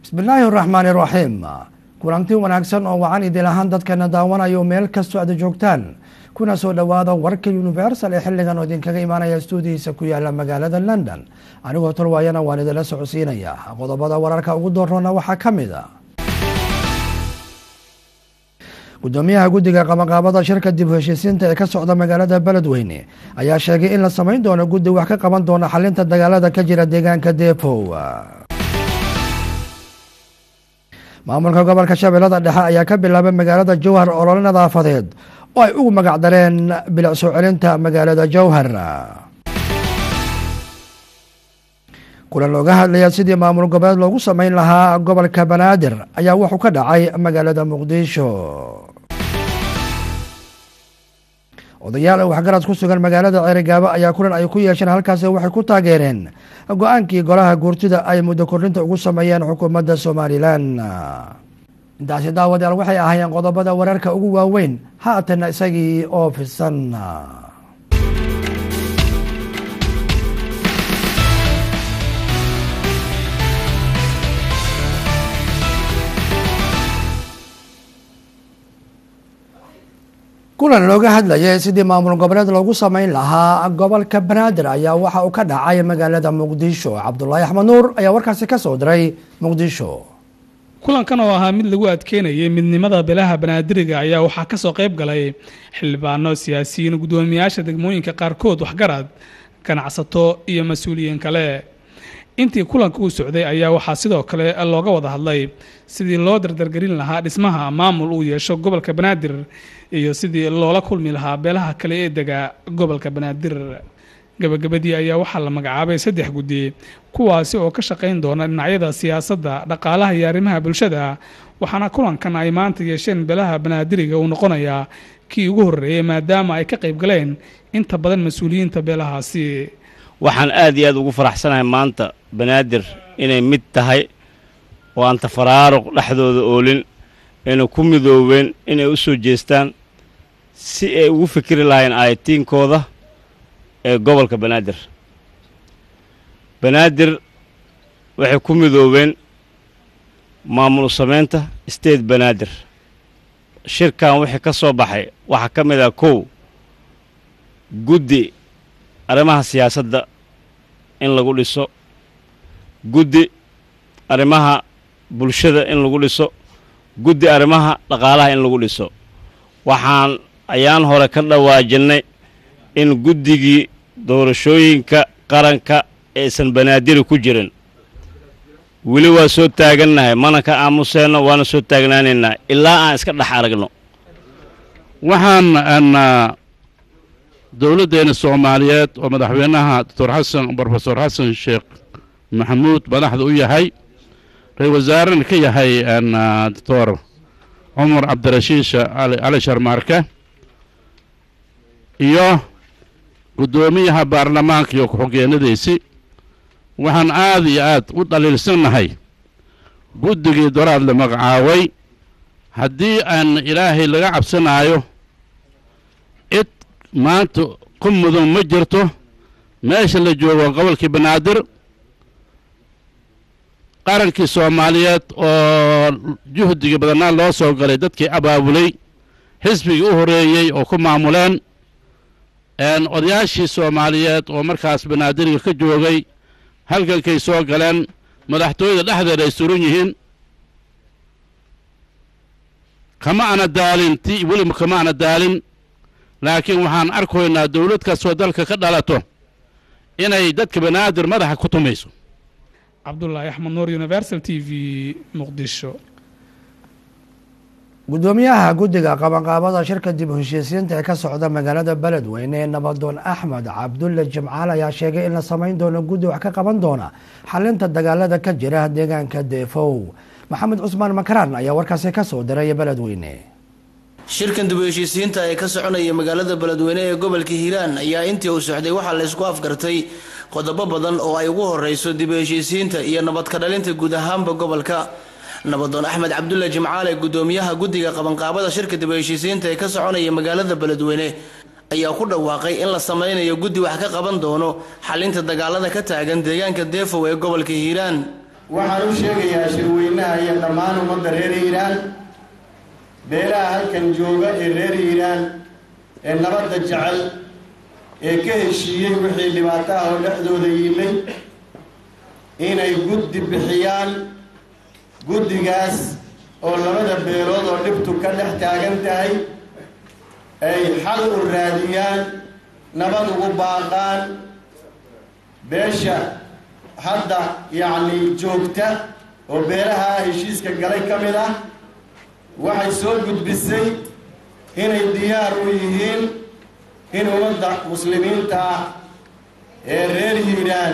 bismillaahi araxmaani iraxiim kulanti wanaagsan oo wacan idil ahaan dadkana daawanayo meel kastoo aada joogtaan kuna soo dhowaada warka universal ee xilligan oo idinkaga imaanaya stuudihiisa ku yaala magaalada london anigoo tolwaayana waan idinla socodsiinaya qodobada wararka ugu doorroona waxaa ka mid a gudoomiyaha guddiga qabanqaabada shirka dib u heshiisiinta ee ka socda magaalada beledweyne ayaa sheegay in la samayn doono guddi wax ka qaban doona xalinta dagaalada ka jira deegaanka deepow maamulka gobolka shabeellada dhexe ayaa ka bilaabay magaalada jowhar olole nadaafadeed oo ay ugu magac dareen bilic soo celinta magaalada jowhar kulan looga hadlaya sidii maamul goboleed loogu sameyn lahaa gobolka banaadir ayaa wuxuu ka dhacay magaalada muqdisho odayaal waxgarad ku sugan magaalada ceerigaabo ayaa kulan ay ku yeesheen halkaasi waxay ku taageereen go-aankii golaha guurtida ay muddo kordhinta ugu sameeyeen xukuumadda somalilan intaasi daawadayaal waxay ahaayeen qodobada wararka ugu waaweyn haatana isagii oo fisan kulan looga hadlayay sidii maamul goboleed loogu sameyn lahaa gobolka banaadir ayaa waxa uu ka dhacay magaalada muqdisho cabdulaahi axmed nuur ayaa warkaasi ka soo diray muqdisho kulankan oo ahaa mid lagu adkeynayay midnimada beelaha banaadiriga ayaa waxaa kasoo qayb galay xildhibaano siyaasiyiin guddoomiyaasha degmooyinka qaarkood waxgarad ganacsato iyo mas-uuliyiin kale intii kulanka uu socday ayaa waxaa sidoo kale looga wada hadlay sidii loo dardargelin lahaa dhismaha maamul uu yeesho gobolka banaadir iyo sidii loola kulmi lahaa beelaha kale ee dega gobolka banaadir gabagabadii ayaa waxaa la magacaabay saddex guddi kuwaasi oo ka shaqayn doona dhinacyada siyaasadda dhaqaalaha iyo arrimaha bulshada waxaana kulankan ay maanta yeesheen beelaha banaadiriga uu noqonayaa kii ugu horreeyey maadaama ay ka qayb galeen inta badan mas-uuliyiinta beelahaasi waxaan aad iyo aad ugu faraxsanahay maanta banaadir inay mid tahay oo aan tafaraaruq dhexdooda oolin ayna ku midoobeen inay u soo jeestaan si ay ugu fikri lahayn aayatiinkooda ee gobolka banaadir banaadir waxay ku midoobeen maamul samaynta state banaadir shirkan wixii ka soo baxay waxaa ka mid ah kow guddi arrimaha siyaasadda in lagu dhiso guddi arrimaha bulshada in lagu dhiso guddi arrimaha dhaqaalaha in lagu dhiso waxaan ayaan hore ka dhawaajinnay in guddigii doorashooyinka qaranka aysan banaadiri ku jirin weli waa soo taagannahay mana ka aamuseenno waana soo taagnaanaynaa ilaa aan iska dhex aragno waxaan dowladdeena soomaaliyeed oo madaxweynaha doctor xasan brofesor xasan sheekh maxamuud madaxda u yahay ra-isul wasaarena ka yahay doctor cumar cabdirashiid cali sharmaarke iyo guddoomiyaha baarlamaanka iyo ku-xigeenadiisii waxaan aad iyo aad u dhaliilsannahay guddigii doraad la magacaabay haddii aan ilaahay laga cabsanaayo cid maanta ku mudan ma jirto meesha la joogo gobolkii banaadir qarankii soomaaliyeed oo juhdigii badannaa loo soo galay dadkii abaabulay xisbigii u horreeyey oo ku maamuleen odayaashii soomaaliyeed oo markaas banaadiriga ka joogay halgankay soo galeen madaxtooyada dhexdeeda ay suran yihiin kama ana daalin ti weliba kama ana daalin laakiin waxaan arkaynaa dowlad kastoo dalka ka dhalato inay dadka banaadir madaxa ku tumayso cabdulaahi axmed nuur universal t v muqdisho guddoomiyaha guddiga qabanqaabada shirka dib u heshiisiinta ee ka socda magaalada beledweyne ee nabadoon axmed cabdulle jimcaal ayaa sheegay in la samayn doono guddi wax ka qaban doona xalinta dagaalada ka jira deegaanka deefow maxamed cusmaan makaraan ayaa warkaasi ka soo diray beledweyne shirkan dib u heshiisiinta ee ka soconaya magaalada beledweyne ee gobolka hiiraan ayaa intii uu socday waxaa la ysku afgartay qodobo badan oo ay ugu horeyso dib u heshiisiinta iyo nabadka dhalinta guud ahaanba gobolka nabadoon axmed cabdulle jimcaale gudoomiyaha guddiga qabanqaabada shirka dib u heshiisiinta ee ka soconaya magaalada beledweyne ayaa ku dhawaaqay in la sameynayo guddi wax ka qaban doono xalinta dagaalada ka taagan deegaanka deefow ee gobolka hiiraan waxaan u sheegayaa shirweynaha iyo dhammaan ummadda reer hiiraan beelaha halkan jooga ee reer hiiraan ee nabadda jecel ee ka heshiiyey wixii dhibaato ah oo dhexdooda yimay inay guddi bixiyaan guddigaas oo labada beelood oo dhibtu ka dhex taagan tahay ay xal u raadiyaan nabad ugu baaqaan beesha hadda yacni joogta oo beelaha heshiiska galay ka mid ah waxay soo gudbisay inay diyaar u yihiin in ummadda muslimiinta ah ee reer hiiraan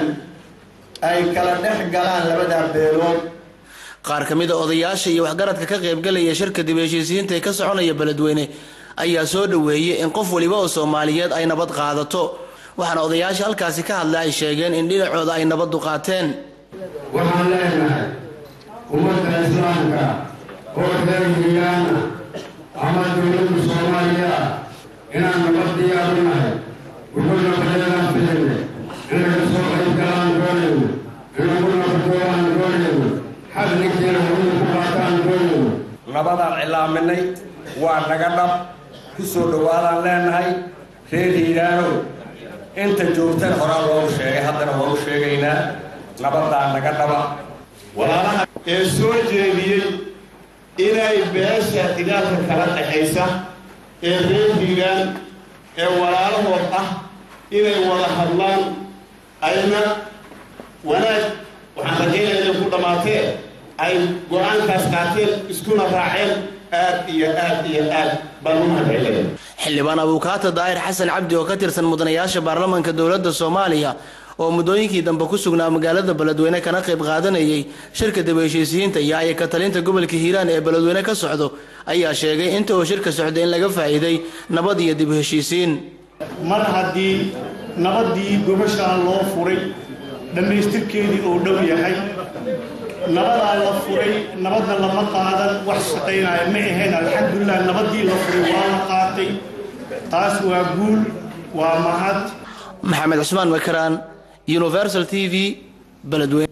ay kala dhex galaan labada beelood qaar ka mid a odayaasha iyo waxgaradka ka qaybgalaya shirka dib heshiisiyiinta ee ka soconaya beledweyne ayaa soo dhoweeyey in qof waliba oo soomaaliyeed ay nabad qaadato waxaana odayaasha halkaasi ka hadla ay sheegeen in dhinacooda ay nabaddu qaateen waxaan leenahay ummadda islaamka oo reer hiiraana ama dowladda soomaaliya ah inaan nabad diyaaru nahay wuxuu nabadeedaan filayna inay ka soo qayb galaan doonayno inagu nabadoolaan doonayno xag ninkiina hawada ku qaataan doonayno nabadaan cilaaminay waa naga dhab ku soo dhowaadaan leenahay reer hiiraanow inta joogtan horaa loogu sheegay haddana waa u sheegaynaa nabadaa naga dhaba walaalaha ee soo jeediyey inay beesha idaalka kala dhexaysa ee reer hiiraan ee walaalahood ah inay wada hadlaan ayna wanaag waxaan rajaynaya inay ku dhammaatee ay go-aankaas qaateen iskuna raaceen aad iyo aad iyo aad baan u mahadcelaya xildhibaan abuukaata daahir xasan cabdi oo ka tirsan mudanayaasha baarlamaanka dowladda soomaaliya oo muddooyinkii dambe ku sugnaa magaalada beledweyne kana qayb qaadanayay shirka dib heshiisiyiinta iyo ayaka talinta gobolka hiiraan ee beledweyne ka socdo ayaa sheegay inta uu shirka socday in laga faa'iiday nabad iyo dib heshiisiin mar haddii nabaddii gobashaan loo furay dhammaystirkeedii uu dhow yahay nabadaa la furay nabadna lama qaadan wax shaqaynaya ma ahayn alxamdulilah nabaddii la furay waa la qaatay taas waa guul waa mahad maxamed cusmaan makaraan universal t v beledweyne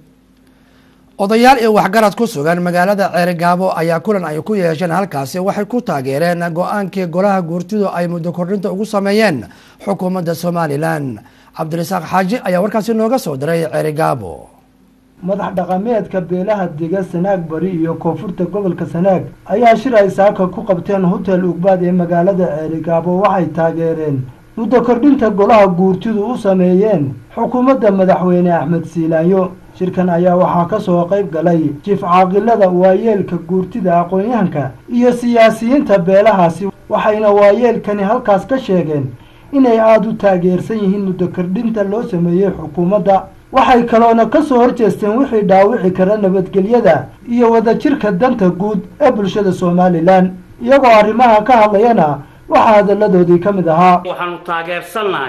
odayaal iyo waxgarad ku sugan magaalada ceerigaabo ayaa kulan ay ku yeesheen halkaasi waxay ku taageereen go-aankii golaha guurtidu ay muddo kordhinta ugu sameeyeen xukuumadda somalilan cabdirasaaq xaaji ayaa warkaasi nooga soo diray ceerigaabo madax dhaqameedka beelaha dega sanaag bari iyo koonfurta gobolka sanaag ayaa shir ay saaka ku qabteen hotel ugbaad ee magaalada ceerigaabo waxay taageereen muddo kordhinta golaha guurtidu u sameeyeen xukuumadda madaxweyne axmed siilaanyo shirkan ayaa waxaa ka soo qayb galay jif caaqilada waayeelka guurtida aqoon-yahanka iyo siyaasiyiinta beelahaasi waxayna waayeelkani halkaas ka sheegeen inay aada u taageersan yihiin muddo kordhinta loo sameeyey xukuumadda waxay kaloona ka soo horjeesteen wixii dhaawici kara nabadgelyada iyo wadajirka danta guud ee bulshada somalilan iyagoo arrimaha ka hadlayana waxaa hadalladoodii ka mid ahaa waxaanu taageersannahay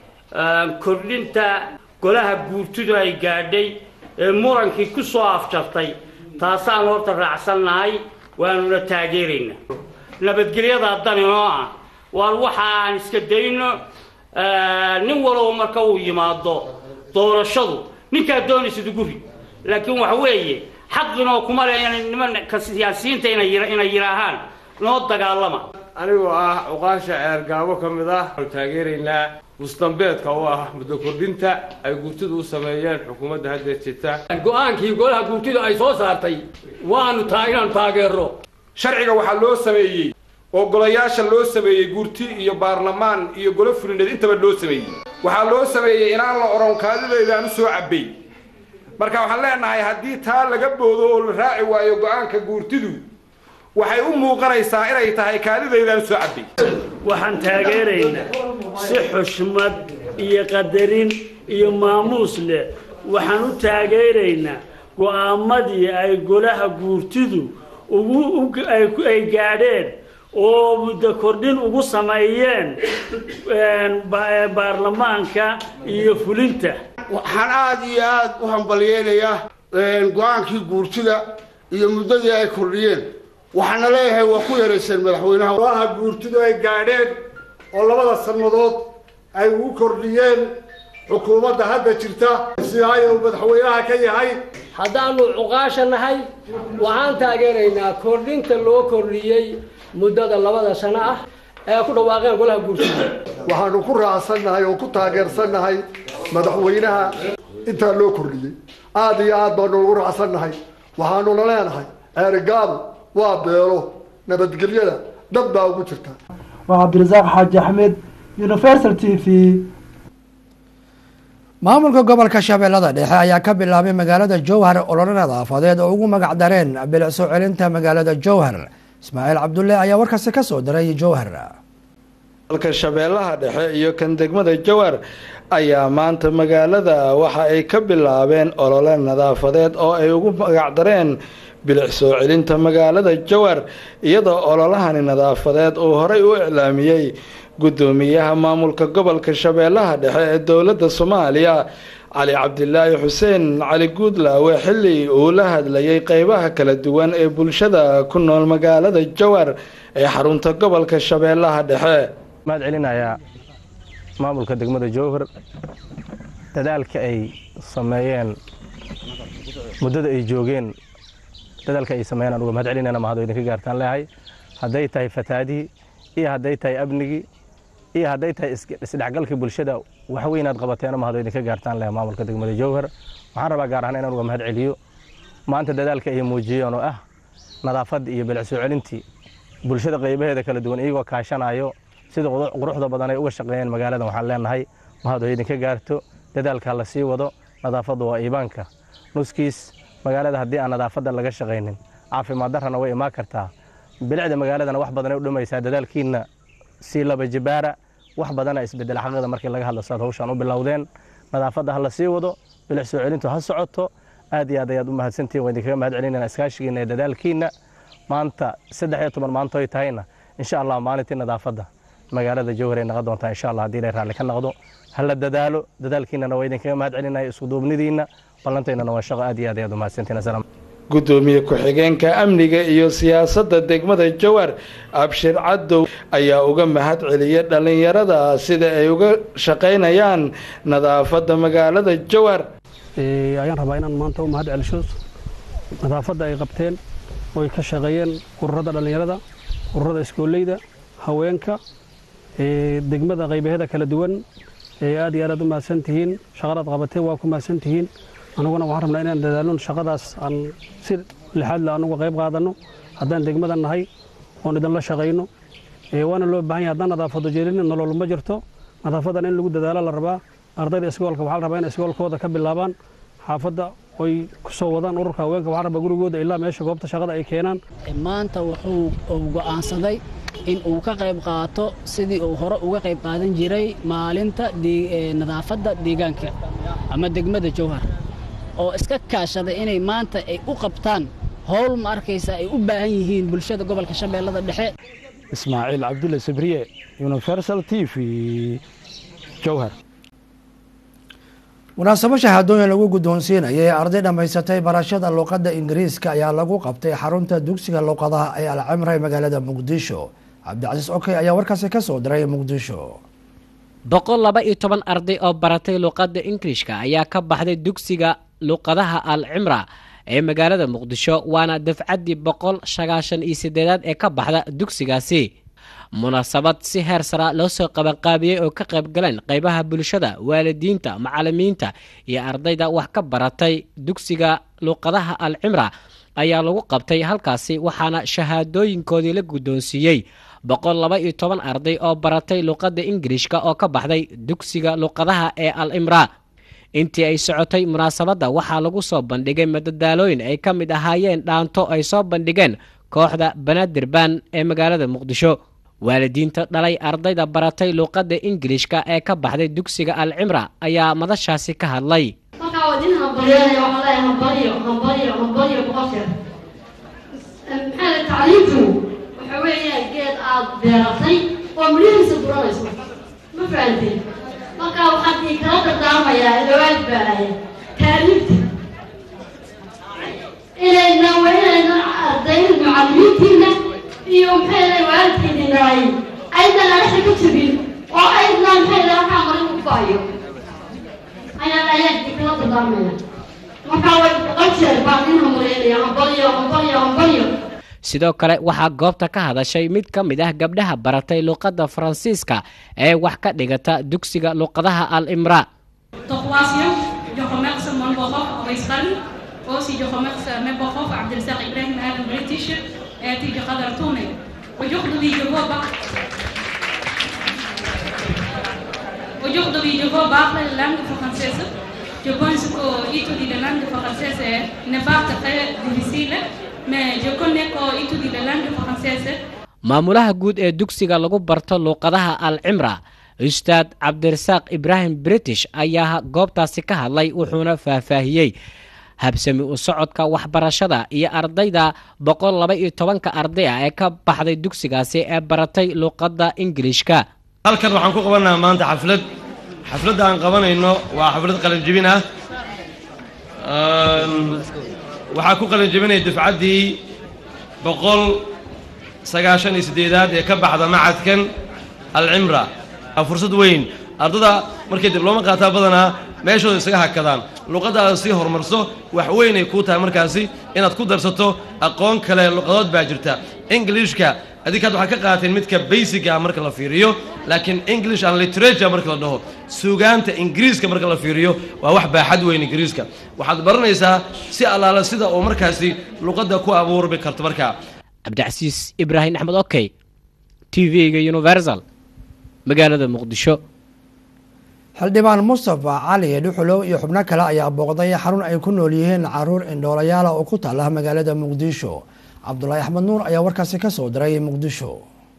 kordhinta golaha guurtidu ay gaadhay ee murankii ku soo afjartay taasaan horta raacsannahay waanuna taageeraynaa nabadgelyadaa dan inoo ah waan waxa aan iska dayno nin walba marka uu yimaado doorashadu ninkaa doonaysid ugu rid laakiin waxa weeye xaqinoo kuma le nimanka siyaasiyiinta inay yidhaahaan noo dagaalama anigoo ah cuqaasha ceergaabo ka mid ah waanu taageeraynaa musdambeedka u ah muddo kordhinta ay guurtidu u sameeyeen xukuumadda haddeer jirta go-aankii golaha guurtidu ay soo saartay waanu taa inaanu taageero sharciga waxaa loo sameeyey oo golayaasha loo sameeyey guurti iyo baarlamaan iyo golo fulineed intaba loo sameeyey waxaa loo sameeyey inaan la odhan kaadidaydaan u soo cabbay marka waxaan leenahay haddii taa laga boodo oo la raaci waayo go-aanka guurtidu waxay u muuqanaysaa inay tahay kaadidaydaan u soo cabbay waxaan taageeraynaa si xushmad iyo qadarin iyo maamuus leh waxaan u taageeraynaa go'aamadii ay golaha guurtidu ugu ay gaadheen oo muddo kordhin ugu sameeyeen baarlamaanka iyo fulinta waxaan aada iyo aada u hambalyeynayaa go-aankii guurtida iyo muddadii ay kordhiyeen waxaana leeyahay waa ku yarayseen madaxweynaha golaha guurtidu ay gaadheen oo labada sannadood ay ugu kordhiyeen xukuumadda hadda jirta sidaaya uu madaxweynaha ka yahay haddaannu cuqaasha nahay waxaan taageeraynaa kordhinta loo kordhiyey muddada labada sano ah ee ku dhawaaqeen golaha guurtida waxaanu ku raacsannahay oo ku taageersannahay madaxweynaha intaa loo kordhiyey aada iyo aad baanu ugu raacsannahay waxaanuna leenahay ceerigaabo waa beelo nabadgelyada dad baa ugu jirta waa cabdirasaaq xaaji axmed universal t v maamulka gobolka shabeellada dhexe ayaa ka bilaabay magaalada jowhar olole nadaafadeed oo ugu magac dareen bilic soo celinta magaalada jowhar ismaaciil cabdulle ayaa warkaasi ka soo diray jowhar gobolka shabeellaha dhexe iyo kan degmada jowhar ayaa maanta magaalada waxa ay ka bilaabeen olole nadaafadeed oo ay ugu magacdareen bilic soo celinta magaalada jowhar iyadoo ololahani nadaafadeed uu horey u iclaamiyey guddoomiyaha maamulka gobolka shabeellaha dhexe ee dowladda soomaaliya cali cabdilaahi xuseen cali guudlaawe xilli uu la hadlayay qeybaha kala duwan ee bulshada ku nool magaalada jowhar ee xarunta gobolka shabeellaha dhexe mahad celinayaa maamulka degmada jowhar dadaalka ay sameeyeen muddada ay joogeen dadaalka ay sameeyeen anuga mahad celinayna mahad idinka gaartaan leehay hadday tahay fataadihii iyo hadday tahay amnigii iyo hadday tahay isdhexgalkii bulshada waxweyn aad qabateena mahad idinka gaartaan leehay maamulka degmada jowhar waxaan rabaa gaar ahaan inaan uga mahad celiyo maanta dadaalka ay muujiyeen oo ah nadaafadda iyo bilic soo celintii bulshada qaybaheeda kala duwan iyagoo kaashanayo sida quruxda badan ay uga shaqeeyeen magaaladan waxaan leenahay mahad oo idinka gaarto dadaalka la sii wado nadaafaddu waa iibaanka nuskiis magaalada haddii aan nadaafadda laga shaqaynin caafimaad darrana way imaan kartaa bilicda magaaladana wax badanay u dhimaysaa dadaalkiinna sii laba jibaara wax badana isbedela xaqada markii laga hadlo saad hawshaan u bilowdeen nadaafadda ha la sii wado bilic soo celintu ha socoto aad iyo aad ayaad u mahadsantihin waan idinkaga mahad celinayna iskaashigiinna ee dadaalkiinna maanta saddex iyo toban maanto ay tahayna insha allah maalintii nadaafadda magaalada jowhar ay noqon doontaa insha allah haddii ilay raalli ka noqdo ha la dadaalo dadaalkiinana waa idinkaga mahad celinaya isku duubnidiinna ballantaynana waa shaqo aad iyo aad ayaad u mahadsantihin asalaam gudoomiye ku-xigeenka amniga iyo siyaasadda degmada jowhar abshir cadow ayaa uga mahad celiyay dhallinyarada sida ay uga shaqaynayaan nadaafadda magaalada jowhar ayaan rabaa inaan maanta u mahad celisho nadaafadda ay qabteen oo ay ka shaqeeyeen ururada dhallinyarada ururada iskooleyda haweenka degmada qaybaheeda kala duwan aad iyo aad aad u mahadsan tihiin shaqadaad qabateen waa ku mahadsan tihiin anuguna waxaan rabnaa inaan dadaalno shaqadaas aan si lixaad le anuga qayb qaadanno haddaan degmada nahay oon idinla shaqayno waana loo baahan yahay haddaan nadaafado jeelin nolol ma jirto nadaafadan in lagu dadaalo la rabaa ardayda iskoolka waxaa la rabaa in iskoolkooda ka bilaabaan xaafadda oy ku soo wadaan ururka haweenka waxaa rabaa gurigooda ilaa meesha goobta shaqada ay keenaan maanta wuxuu go'aansaday in uu ka qayb qaato sidii uu hore uga qayb qaadan jiray maalinta nadaafadda deegaanka ama degmada jowhar oo iska kaashaday inay maanta ay u qabtaan howl ma arkaysa ay u baahan yihiin bulshada gobolka shabeellada dhexe ismaaciil cabdulle sabriye universal t v jowhar munaasabo shahaadooyin lagu guddoonsiinaya ee arday dhammaysatay barashada luuqadda ingiriiska ayaa lagu qabtay xarunta dugsiga luuqadaha ee alcimra ee magaalada muqdisho cabdicasiis okey ayaa warkaasi ka soo diray muqdisho boqol laba iyo toban arday oo baratay luuqadda ingiriishka ayaa ka baxday dugsiga luuqadaha al cimra ee magaalada muqdisho waana dafcaddii boqol sagaashan iyo sideedaad ee ka baxda dugsigaasi munaasabad si heer sara loo soo qabanqaabiyey oo ka qayb galeen qaybaha bulshada waalidiinta macalimiinta iyo ardayda wax ka baratay dugsiga luuqadaha al cimra ayaa lagu qabtay halkaasi waxaana shahaadooyinkoodii la guddoonsiiyey boqol laba iyo toban arday oo baratay luuqadda ingiriishka oo ka baxday dugsiga luuqadaha ee al cimra intii ay socotay munaasabadda waxaa lagu soo bandhigay madadaalooyin ay ka mid ahaayeen dhaanto ay soo bandhigeen kooxda banaadir baan ee magaalada muqdisho waalidiinta dhalay ardayda baratay luuqadda ingiliishka ee ka baxday dugsiga al cimra ayaa madashaasi ka hadlay markaa waa idin hambalyeelaya waxaan leeyahay hambalyo hambalyo hambalyo boqolkeed maxaa la tacliintu waxa weeyaan geed aad beeratay oo midhihiisa buranayso ma fahanteen markaa waxaan ii kala dardaarmayaa dhawaad baanaya taaliifta inayna waa inayna ardayda macallimiintiina iyo maxay leeyahay waalidkiina naay aydan anaxa ka jebin oo aydan maxay leeyahay waxaa marin u faayo ayaan ayaan kula dardaarmaya markaa way boqol jeer baan in hamaleynaya hambalyo hambalyo hambalyo sidoo kale waxaa goobta ka hadashay mid ka mid ah gabdhaha baratay luqadda faransiiska ee wax ka dhigata dugsiga luqadaha al imra Troisième, je remercie mon prof en Espagne. Aussi, je remercie mes profs Abdelzak Ibrahim Al British et Tijra Dartoune. Aujourd'hui, je veux pas. Aujourd'hui, je veux parler la langue française. Je pense que étudier la langue française n'est pas très difficile, mais je connais qu'étudier la langue française maamulaha guud ee dugsiga lagu barto luuqadaha al cimra ustaad cabdirasaaq ibraahim british ayaa goobtaasi ka hadlay wuxuuna faahfaahiyey habsami u socodka waxbarashada iyo ardayda boqol laba iyo tobanka arday ah ee ka baxday dugsigaasi ee baratay luuqadda ingiliishka halkan waxaan ku qabanaha maanta xaflad xafladda aan qabanayno waa xaflad qalinjibin ah waxaa ku qalinjibinaya dufcaddii boqol sagaashan iyo siddeedaad ee ka baxda macadkan alcimra waa fursad weyn ardada markay diblooma qaataa badanaa meeshooda isaga hakadaan luqaddaada sii horumarso wax weynay kuu tahay markaasi inaad ku darsato aqoon kale luqadood baa jirta ingiliishka adinkaad waxaad ka qaateen midka baysiga ah marka la fiiriyo laakiin english and literature marka la dhaho suugaanta ingiriiska marka la fiiriyo waa wax baaxad weyn ingiriiska waxaad baranaysaa si allaala sida uu markaasi luqadda ku abuurmi karto markaa cabdicasiis ibraahim axmed okey t v-ga universal magaalada muqdisho xildhibaan mustafa cali dhuxulow iyo xubno kale ayaa booqday xarun ay ku nool yihiin caruur indhoolayaala oo ku taala magaalada muqdisho cabdulaahi axmed nuur ayaa warkaasi ka soo diray muqdisho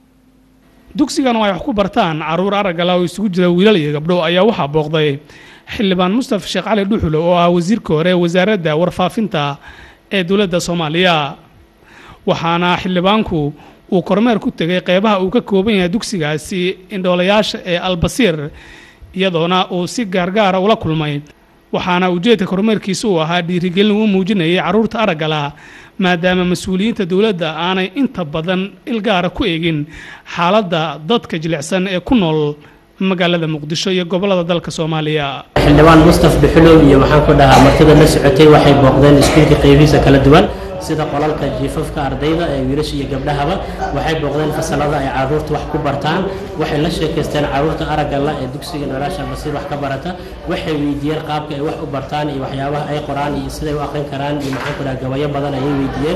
dugsigan oo ay wax ku bartaan caruur araggala oo isugu jira wiilal iyo gabdho ayaa waxaa booqday xildhibaan mustafa sheekh cali dhuxulow oo ah wasiirka hore wasaaradda warfaafinta ee dowladda soomaaliya waxaana xildhibaanku uu kormeer ku tegay qeybaha uu ka kooban yahay dugsigaasi indhoolayaasha ee albasiir iyadoona uu si gaargaara ula kulmay waxaana ujeedka kormeerkiisa uu ahaa dhiirigelin uu muujinayay carruurta araggala maadaama mas-uuliyiinta dowladda aanay inta badan ilgaara ku eegin xaaladda dadka jilicsan ee ku nool magaalada muqdisho iyo gobolada dalka soomaaliya xildhibaan mustaf dhuxulow iyo waxaan ku dhahaa martida la socotay waxay booqdeen iskuulka qeybihiisa kala duwan sida qolalka jiifafka ardayda ee wiilasha iyo gabdhahaba waxay booqdeen fasalada ay caruurta wax ku bartaan waxay la sheekaysteen caruurta araggala ee dugsiga nolosha basiir wax ka barata waxay weydiiyeen qaabka ay wax u bartaan iyo waxyaabaha ay qoraan iyo siday u aqrin karaan iyo maxaan ku dhaha gabayo badan ayay weydiiyeen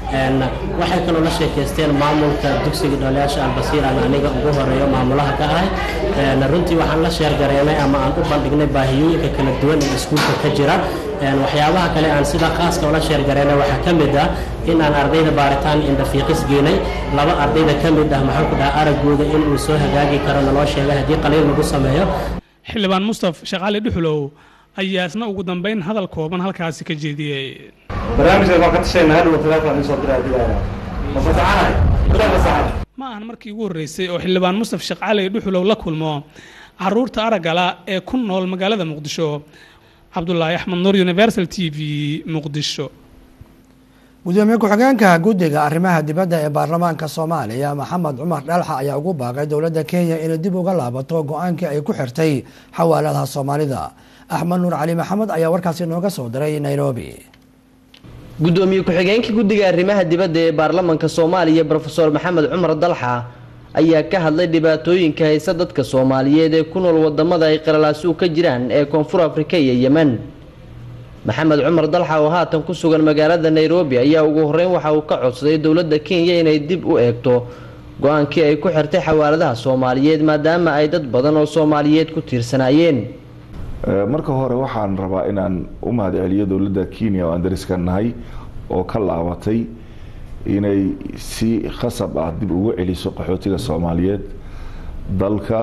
waxay kaloo la sheekaysteen maamulka dugsiga dhaliyaasha albasiir aan aniga ugu horeeyo maamulaha ka ahay runtii waxaan la sheergareynay ama aan u bandhignay baahiyooyinka kala duwan ee iskuulka ka jira waxyaabaha kale aan sida khaaska ula sheergareynay waxaa ka mid ah in aan ardayda baaritaan indhafiiqis geenay laba ardayda ka mid ah maxaan ku dhaha araggooda in uu soo hagaagi karo naloo sheegay haddii qaliil lagu sameeyo xildhibaan mustaf sheekh cali dhuxulow ayaa isna ugu dambeyn hadal kooban halkaasi ka jeediyey barnaamijkan waan ka tashaynaa hadhow telefoon isoo diraa dilaaya ma fasaxanahay ma fasaxan ma ahan markii ugu horreysay oo xildhibaan mustaf sheekh cali dhuxulow la kulmo caruurta araggala ee ku nool magaalada muqdisho cabdulaahi axmed nuur universal t v muqdisho gudoomiye ku-xigeenka guddiga arrimaha dibadda ee baarlamaanka soomaaliya maxamed cumar dhalxa ayaa ugu baaqay dowladda kenya inay dib uga laabato go-aankii ay ku xirtay xawaaladaha soomaalida axmed nuur cali maxamed ayaa warkaasi nooga soo diray nairobi gudoomiye ku-xigeenka guddiga arrimaha dibadda ee baarlamanka soomaaliya brofeor maxamed cumar dalxa ayaa ka hadlay dhibaatooyinka haysa dadka soomaaliyeed ee ku nool wadamada ay qalalaasuug ka jiraan ee koonfur afrika iyo yemen maxamed cumar dalxa oo haatan ku sugan magaalada nairobi ayaa ugu horeyn waxa uu ka codsaday dowladda kenya inay dib u eegto go-aankii ay ku xirtay xawaaladaha soomaaliyeed maadaama ay dad badan oo soomaaliyeed ku tiirsanaayeen marka hore waxaan rabaa inaan u mahad celiyo dowladda kenya oo aan dariska nahay oo ka laabatay inay si khasab ah dib ugu celiso qaxootiga soomaaliyeed dalka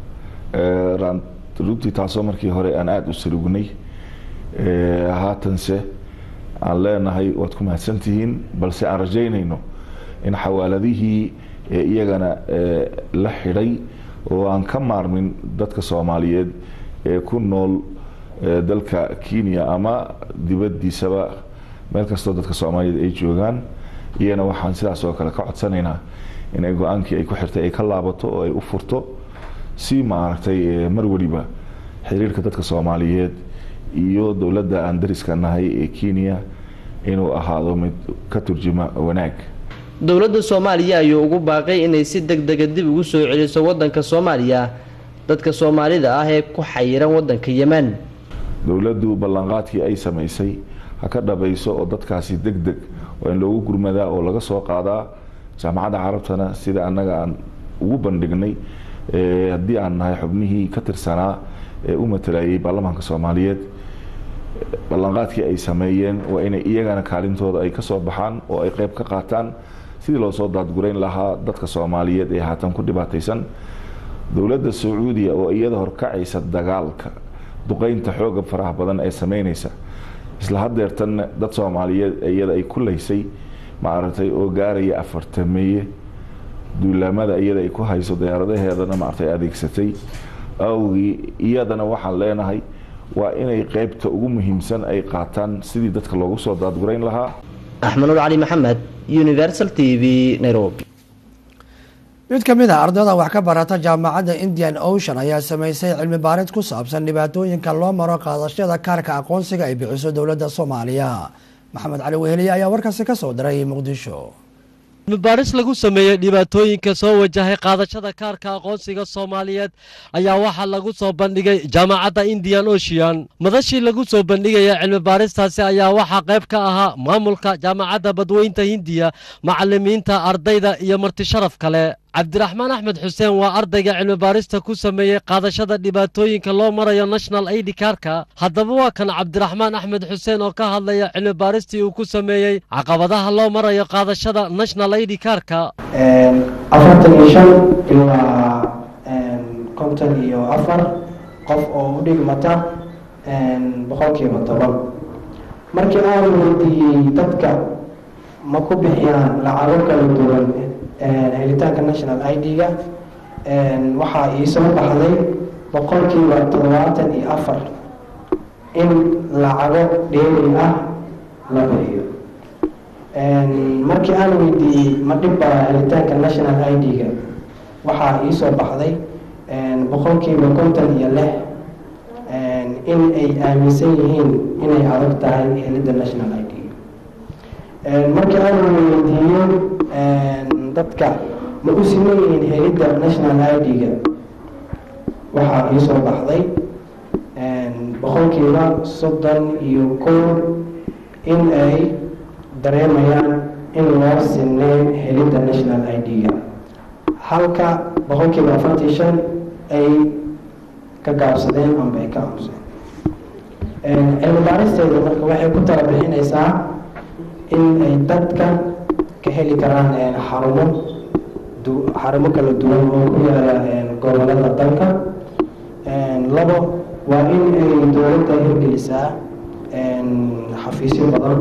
runtii taasoo markii hore aan aada u salugnay haatanse aan leenahay waad ku mahadsantihiin balse aan rajaynayno in xawaaladihii iyagana la xidhay oo aan ka maarmin dadka soomaaliyeed ee ku nool dalka kenya ama dibadiisaba meel kastoo dadka soomaaliyeed ay joogaan iyana waxaan sidaas oo kale ka codsanaynaa inay go-aankii ay ku xirtay ay ka laabato oo ay u furto si maaragtay mar weliba xiriirka dadka soomaaliyeed iyo dowladda aan dariska nahay ee kenya inuu ahaado mid ka turjuma wanaag dowladda soomaaliya ayuu ugu baaqay inay si deg dega dib ugu soo celiso wadanka soomaaliya dadka soomaalida ah ee ku xayiran wadanka yemen dowladdu ballanqaadkii ay samaysay ha ka dhabayso oo dadkaasi deg deg waa in loogu gurmadaa oo laga soo qaadaa jaamacadda carabtana sida annaga aan ugu bandhignay haddii aan nahay xubnihii ka tirsanaa ee u matalayay baarlamaanka soomaaliyeed ballanqaadkii ay sameeyeen waa inay iyagana kaalintooda ay kasoo baxaan oo ay qeyb ka qaataan sidii loo soo daadgurayn lahaa dadka soomaaliyeed ee haatan ku dhibaataysan dowladda sacuudiya oo iyada horkacaysa dagaalka duqeynta xooga faraha badan ee sameynaysa isla hadeertanna dad soomaaliyeed iyada ay ku laysay maaragtay oo gaaraya afartameeye duulaamada iyada ay ku hayso diyaaradaheedana maaragtay adeegsatay awgii iyadana waxaan leenahay waa inay qeybta ugu muhiimsan ay qaataan sidii dadka loogu soo daadgurayn lahaa axmed nur cali maxamed universal t v nairobi mid ka mid a ardayda wax ka barata jaamacadda indian ocean ayaa sameysay cilmi baarid ku saabsan dhibaatooyinka loo maro qaadashada kaarka aqoonsiga ay bixiso dowladda soomaaliya maxamed cali weheliye ayaa warkaasi ka soo diray muqdisho cilmibaaris lagu sameeyey dhibaatooyinka soo wajahay qaadashada kaarka aqoonsiga soomaaliyeed ayaa waxaa lagu soo bandhigay jaamacadda indian ocean madashii lagu soo bandhigaya cilmibaaristaasi ayaa waxaa qayb ka ahaa maamulka jaamacadda badweynta hindiya macalimiinta ardayda iyo martisharaf kale cabdiraxmaan axmed xuseen waa ardayga cilmibaarista ku sameeyey qaadashada dhibaatooyinka loo marayo national id kaarka haddaba waa kan cabdiraxmaan axmed xuseen oo ka hadlaya cilmibaaristii uu ku sameeyey caqabadaha loo marayo qaadashada national id kaarka afartan iyo shan ilaa konton iyo afar qof oo u dhigmata boqolkiiba toban markii aan weydiiyey dadka ma ku bixiyaan lacago kala duwan helitaanka national id-ga waxaa iisoo baxday boqolkiiba toddobaatan iyo afar in lacago dheeri ah la bixiyo markii aan weydiiyey ma dhibbaa helitaanka national id-ga waxaa iisoo baxday boqolkiiba konton iyo lix in ay aaminsan yihiin inay adag tahay helidda national id markii aan weydiiyey dadka ma u siman yihiin helidda national id-ga waxaa iisoo baxday boqolkiiba soddon iyo kow in ay dareemayaan in loo sineen helidda national id-ga halka boqolkiiba afartii shan ay ka gaabsadeen amba ay ka aamuseen cilmi baaristeeda marka waxay ku tala bixinaysaa in ay dadka ka heli karaan xarumo xarumo kala duwan oo ku yaala gobolada dalka labo waa in ay dowladda hirgelisaa xafiisyo badan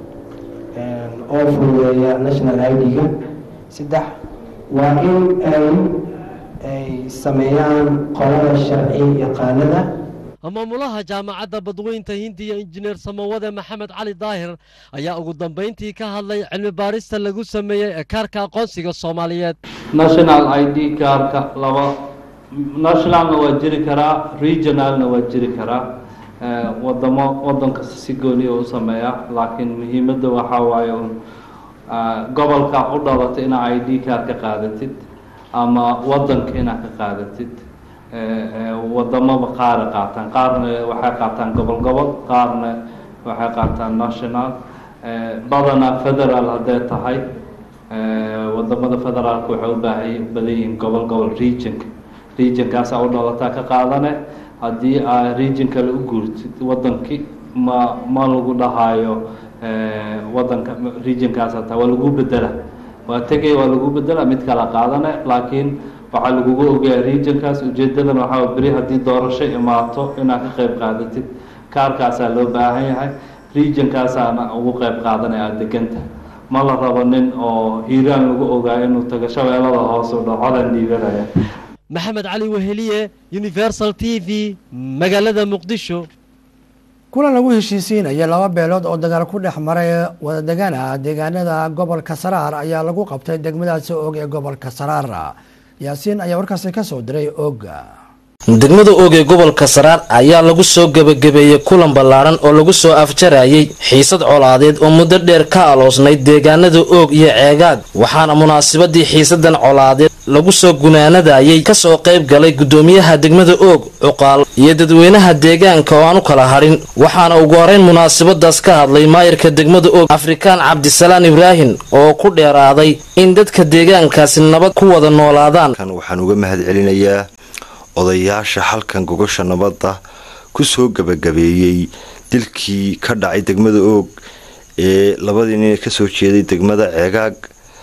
oo fududeeya national id-ga saddex waa in ay ay sameeyaan qolada sharci yaqaanada maamulaha jaamacadda badweynta hindiya injineer samawade maxamed cali daahir ayaa ugu dambeyntii ka hadlay cilmi baarista lagu sameeyey ee kaarka aqoonsiga soomaaliyeed national i d kaarka laba nationalna waa jiri karaa regionalna waa jiri karaa wadamo wadan kasta si gooniya u sameeya laakiin muhiimadda waxaa waaye un gobolka u dhalatay inaa i d kaar ka qaadatid ama wadanka inaad ka qaadatid wadamaba qaara qaataan qaarna waxay qaataan gobol gobol qaarna waxay qaataan national badanaa federal hadday tahay wadamada federaalka waxay u baahay badan yihiin gobol gobol regionka regionkaasaa u dhalataa ka qaadane haddii aa region kale u guurtid wadankii ma ma lagu dhahaayo wadanka regionkaas hataa waa lagu bedela waa tegay waa lagu bedela mid kala qaadane laakiin waxaa lagugu ogayaa regionkaas ujeedadan waxaa beri haddii doorasho imaato inaad ka qayb qaadatid kaarkaasaa loo baahan yahay regionkaasaana ugu qayb qaadanaya aada deganta ma la rabo nin oo hiiraan lagu ogaa inuu tago shabeellada hoose u dhacodan dhiibanaya maxamed cali weheliye universal t v magaalada muqdisho kulan lagu heshiisiinaya laba beelood oo dagaal ku dhex maray wadadegaan ah deegaanada gobolka saraar ayaa lagu qabtay degmadaasi og ee gobolka saraar yaasiin ayaa warkaasi ka soo diray oga degmada oog ee gobolka saraar ayaa lagu soo gebagabeeyey kulan ballaaran oo lagu soo afjarayay xiisad colaadeed oo muddo dheer ka aloosnayd deegaanada oog iyo ceegaag waxaana munaasabadii xiisadan colaadeed lagu soo gunaanadayay kasoo qayb galay gudoomiyaha degmada oog cuqaal iyo dadweynaha deegaanka oo aan u kala hadhin waxaana ugu horeyn munaasabadaas ka hadlay maayirka degmada oog afrikaan cabdisalaan ibraahin oo ku dheeraaday in dadka deegaankaasi nabad ku wada noolaadaan waxaan uga mahad celinayaa odayaasha halkan gogosha nabadda ku soo gebagabeeyey dilkii ka dhacay degmada oog ee labadii nin ka soo jeeday degmada ceegaag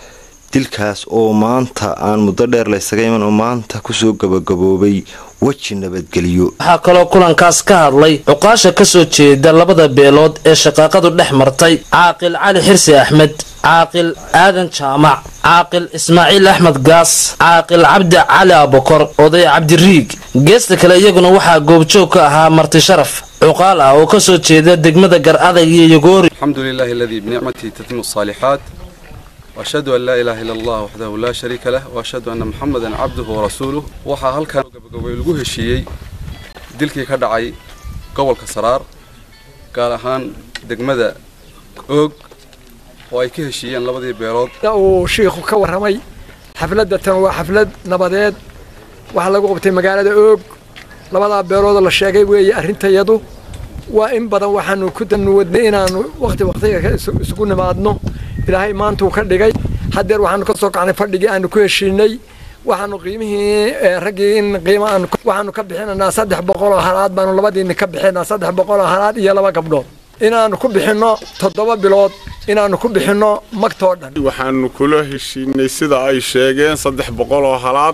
dilkaas oo maanta aan muddo dheer laysaga iman oo maanta kusoo gebagaboobay weji nabadgelyo waxaa kaloo kulankaas ka hadlay cuqaasha kasoo jeeda labada beelood ee shaqaaqadu dhex martay caaqil cali xirsi axmed caaqil aadan jaamac caaqil ismaaciil axmed gaas caaqil cabdi cali abokor oday cabdiriig geesta kale iyaguna waxaa goobjoog ka ahaa marti sharaf cuqaal ah oo kasoo jeeda degmada gar adag iyo yogoori الحمد لله الذي بنعمته تتم الصالحات وأشهد أن لا إله إلا الله وحده لا شريك له وأشهد أن محمدا عبده ورسوله waxaa halkan gabagabay lagu heshiiyey dilkii ka dhacay gobolka saraar gaar ahaan degmada oog oo ay ka heshiiyeen labadii beelood uu shiikhu ka warramay xafladda tan waa xaflad nabadeed waxaa lagu qabtay magaalada oog labadaa beeloodoo la sheegay weeye arrintayadu waa in badan waxaanu ku danuwadnay inaanu waqti waqtiga isugu nimaadno ilaahay maantuu ka dhigay haddeer waxaanu ka soo kacnay fadhigii aanu ku heshiinay waxaanu qiimihii raggii in qiimo aanu waxaanu ka bixinaynaa saddex boqol oo halaad baanu labadiinni ka bixinaa saddex boqol oo halaad iyo laba gabdhood inaanu ku bixinno toddoba bilood inaanu ku bixinno magtoo dhan waxaanu kula heshiinay sida ay sheegeen saddex boqol oo halaad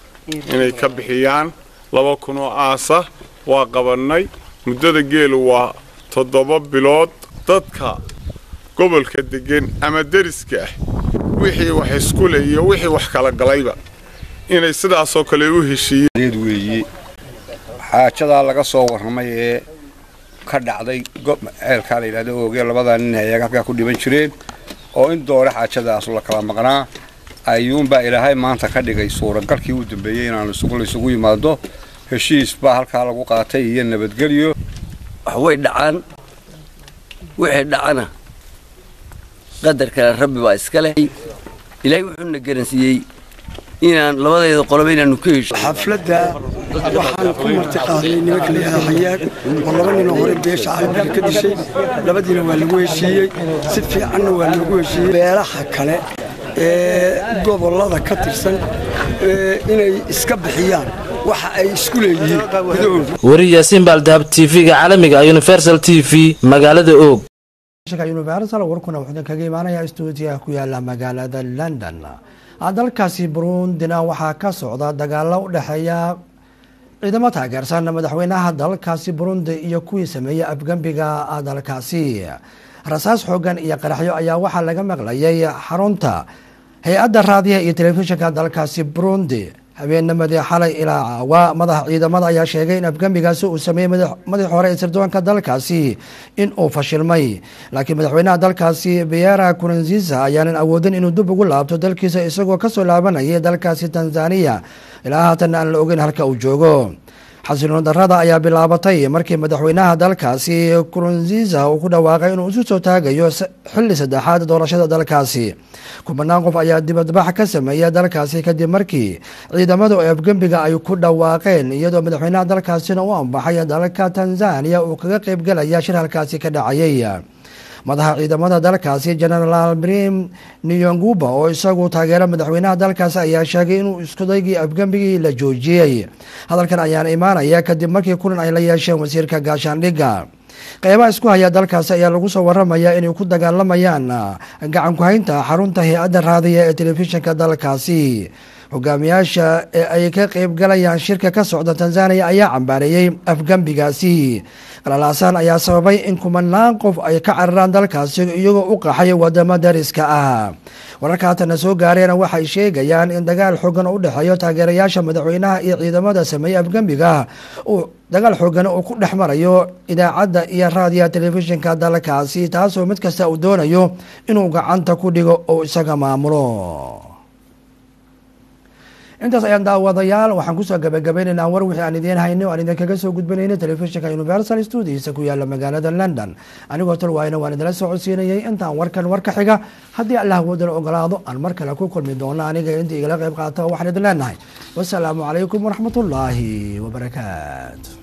inay ka bixiyaan laba kun oo aasa waa qabannay muddada geelu waa toddoba bilood dadka gobolka deggan ama deriska ah wixii wax iskule iyo wixii wax kala galayba inay sidaasoo kale u heshiiyeen weeye xaajadaa laga soo warramay ee ka dhacday ceelkaa la yidhahdo oogee labadaa nin ayaga halkaa ku dhiban jireen oo in doore xaajadaas la kala maqnaa ayuunbaa ilaahay maanta ka dhigay suuragalkii u dambeeyey inaanu laysugu yimaado heshiis baa halkaa lagu qaatay iyo nabadgelyo way dhacaan wixii dhacana qadarkale rabbi baa iska leh ilaahay wuxuuna garansiiyey inaan labadeeda qoloba inaanu ka hesho xafladda waxaan ku marti qaaday nimanka la yidhahda xayaag oo laba ninoo hore beesha caalamiga ka dishay labadiina waa lagu heshiiyey si fiicanna waa loogu heshiiyey beelaha kale ee gobollada ka tirsan inay iska bixiyaan waxa ay isku leeyihiin gudahooda weri yaasiin baaldahab tv-ga caalamiga universal t v magaalada oog universal warkuna wuxuu kaga imaanayaa stuudiyaha ku yaala magaalada london dalkaasi burundina waxaa ka socda dagaalo u dhexeeya ciidamo taageersan madaxweynaha dalkaasi burundi iyo kuwii sameeyey afgembiga dalkaasi rasaas xoogan iyo qaraxyo ayaa waxaa laga maqlayay xarunta hay-adda raadiyaha iyo telefishinka dalkaasi burundi habeennimadii xalay ilaa caawa madaxa ciidamada ayaa sheegay in afgembigaasi uu sameeyey madaxii hore ee sirdoonka dalkaasi in uu fashilmay laakiin madaxweynaha dalkaasi biyera kurunziisa ayaanan awoodin inuu dib ugu laabto dalkiisa isagoo kasoo laabanayay dalkaasi tanzaniya ilaa haatan aan la ogeyn halka uu joogo xasiloon darada ayaa bilaabatay markii madaxweynaha dalkaasi kurunziisa uu ku dhawaaqay inuu isu soo taagayo xilli saddexaad doorashada dalkaasi kubanaan qof ayaa dibadbax ka sameeya dalkaasi kadib markii ciidamadu afgembiga ay ku dhawaaqeen iyadoo madaxweynaha dalkaasina u ambaxay dalka tanzaniya uu kaga qeybgelaya shir halkaasi ka dhacayay madaxa ciidamada dalkaasi genaraal brim niyonguba oo isagu taageera madaxweynaha dalkaasi ayaa sheegay inuu iskudaygii afgembigii la joojiyey hadalkan ayaana imaanaya kadib markii kulan ay la yeesheen wasiirka gaashaandhigga qeybaha isku haya dalkaasi ayaa lagu soo waramaya inay ku dagaalamayaan gacan ku-haynta xarunta hay-adda raadiya ee telefishinka dalkaasi hogaamiyaasha ee ay ka qeybgalayaan shirka ka socda tanzaniya ayaa cambaareeyey afgembigaasi qalalaasaan ayaa sababay in kumanaan qof ay ka cararaan dalkaasi iyagoo u qaxay wadamo dariska ah wararka haatana soo gaareena waxay sheegayaan in dagaal xoogan u dhexeeyo taageerayaasha madaxweynaha iyo ciidamada sameeyey afgembiga uu dagaal xoogan uu ku dhex marayo idaacadda iyo raadiyaha telefishinka dalkaasi taasoo mid kasta uu doonayo inuu gacanta ku dhigo oo isaga maamulo intaas ayaan daawadayaal waxaan kusoo gabagabaynaynaa war wixii aan idiin haynay oo aan idinkaga soo gudbinaynay telefishinka universal studios ku yaala magaalada london anigoo talwaayna waan idinla soo codsiinayay intaan warkan war ka xiga haddii allah woodala ogolaado aan mar kale ku kulmi doono aniga inta igala qayb qaata waxaan idin leenahay wasalaamu calaykum waraxmatullaahi wabarakaatu